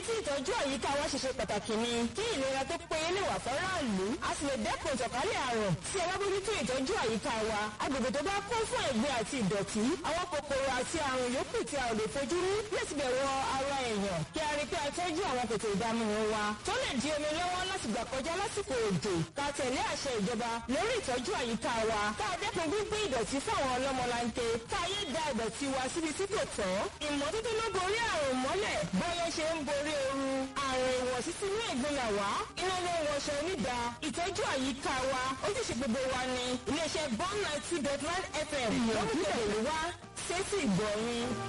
tí ìtọ́jú àyíká wa ṣe ṣe pàtàkì ni kí ìlera tó péye lè wà fọ́ráàlú a sì lè dẹ́kun ìtànkálẹ̀ àrùn tí ẹ bá bójútó ìtọ́jú àyíká wa agbègbè tó bá kún fún ẹ̀gbin àti ìdọ̀tí àwọn kòkòrò àti àrùn yòókù tí a ò lè fojú rí yóò ti bẹ̀ wọ ara èèyàn kí a rí pé a tọ́jú àwọn kòtò ìdáminú wa tó lè di omi lọ́wọ́ láti gbà kọjá lásìkò òjò ká tẹ̀lé àṣẹ ìjọba lórí ìtọ́jú àyíká wa ká dẹ́kun gbígbé ìdọ̀tí fáwọn ọlọ́mọlanke ká yé da ìdọ̀tí wa síbi tí kò tọ́ ìmọ́tótó ló borí àrùn mọ́lẹ̀ bọ́yọ̀ ṣe ń borí ooru àrùn ìwọ̀sí sínú ìgbìnlẹ̀ wá iná ló ń wọṣọ onídàá ìtọ́jú àyíká wa ojúṣe gbogbo wa ni iléeṣẹ́ bond ninety dot nine fm ló ń tẹ̀lé wá sétí ìgbọ̀nyìn.